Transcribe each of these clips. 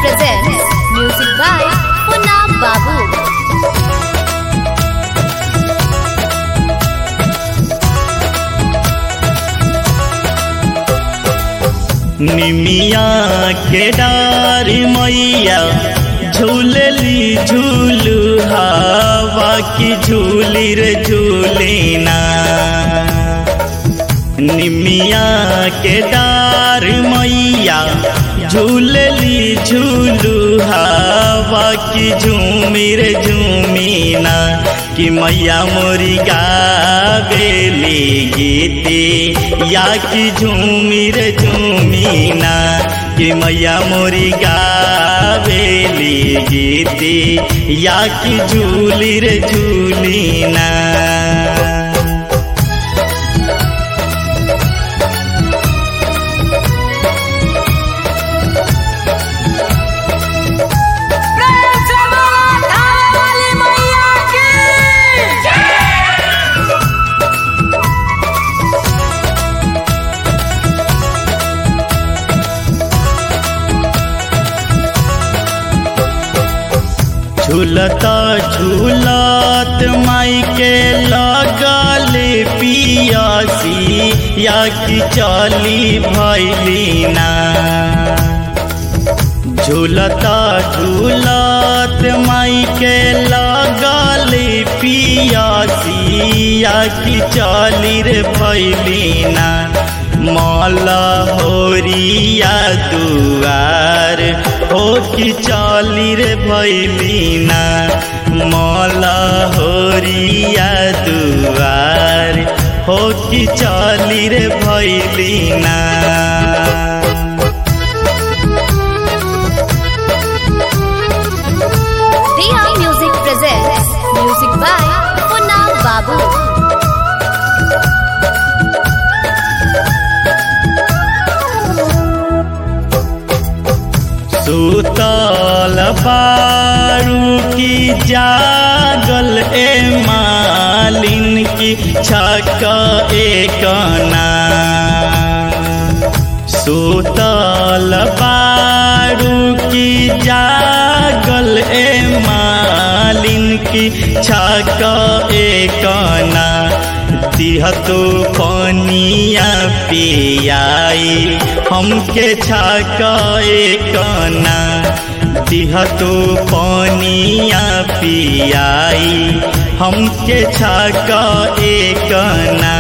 presents music by Punna Babu. निमिया के डार मैया झूलली झूलू हवा की झूली रे झूलेना निमिया के डार मैया झूलली झूलू हवा की झूमी रे झूमीना कि मैया मोरी गावेली गीते या की झूमी रे झूमीना कि मैया मोरी गावेली गीते या की झूली रे झूलीना झूलत झूलत माई के लगले पियासी या कि चली भैलीना झूलत झूलत माई के लगले पियासी या कि चली रे भैलीना मौला होरिया दुआर हो कि चली रे भैलीना मौला होरिया दुआर हो कि चली रे भैलीना Dia Music presents music by Punna Babu. सुतल बारू की जागल ए मालिन की छक एकना सुतल बारू की जागल ए मालिन की छक एकना दिहतो पनिया पियाई हमके छकाए कना दिहतो पनिया पियाई हमके छकाए कना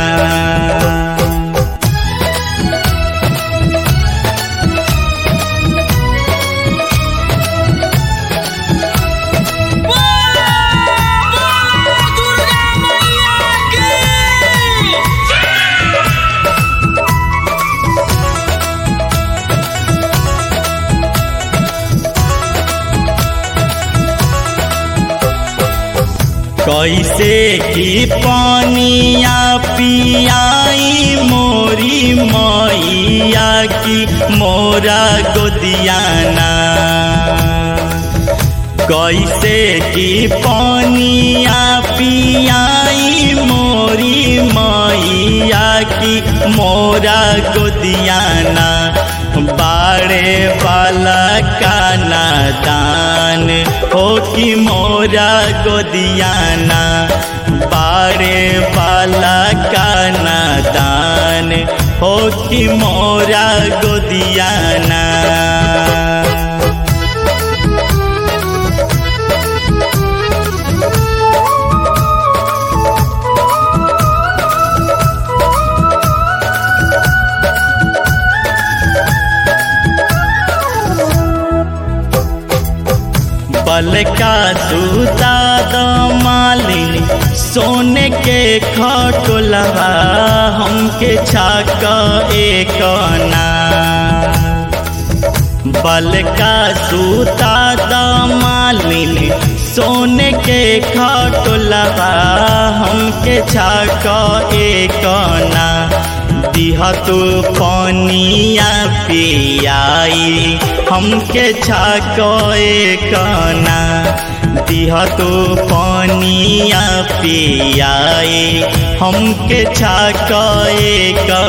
कैसे की पानिया पियाई मोरी मैया की मोरा गोदियाना कैसे की पानिया पियाई मोरी मैया की मोरा गोदियाना बाड़े वाला का नादान हो कि मोरा गोदियाना बाड़े वाला का नादान हो कि मोरा गोदियाना बल का सूता मालिनी सोने के खटोलवा हमके छाक एक बल का सूता मालिनी सोने के खटोलवा हमके छाक एक दिहतु पनिया पियाई हमके छाकोए कना दिहतु पनिया पियाई हमके छाकोए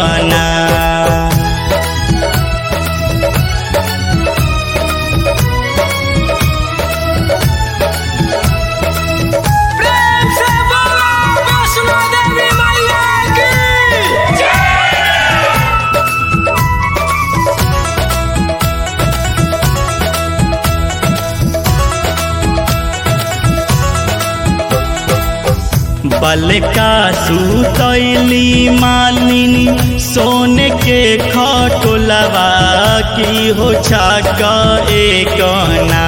कना बलका सुतैली मालिनी सोने के खटोलवा की हो छाक एकना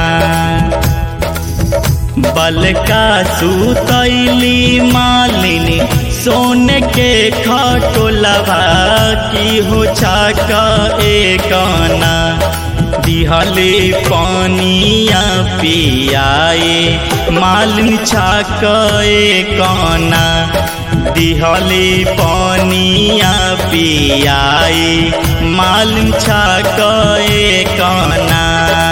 बलका सुतैली मालिनी सोने के खटोलवा की हो छाक एकना दिहले पानिया पियाए मालिन छाक कना दिहले पानिया पियाए मालिन छाक कना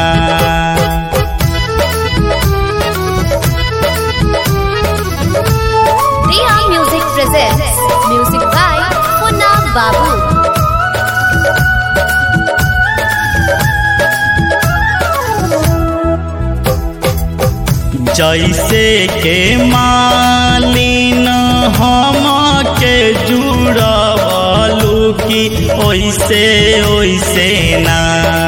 Riha Music presents music by Funab Babu. जैसे के मालिन हम के जुड़लू की ओइसे ओइसे ना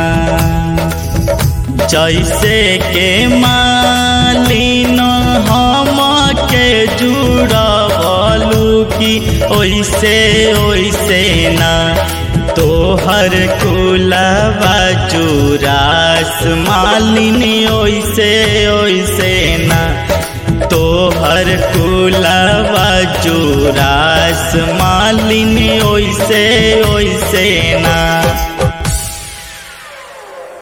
जैसे के मालिन हम के जुड़लू की ओइसे ओइसे ना तोहर कुलवा चुरास मालिनी ओइसे ओइसे ना तोहर कुलवा चुरास मालिनी ओइसे ओइसे ना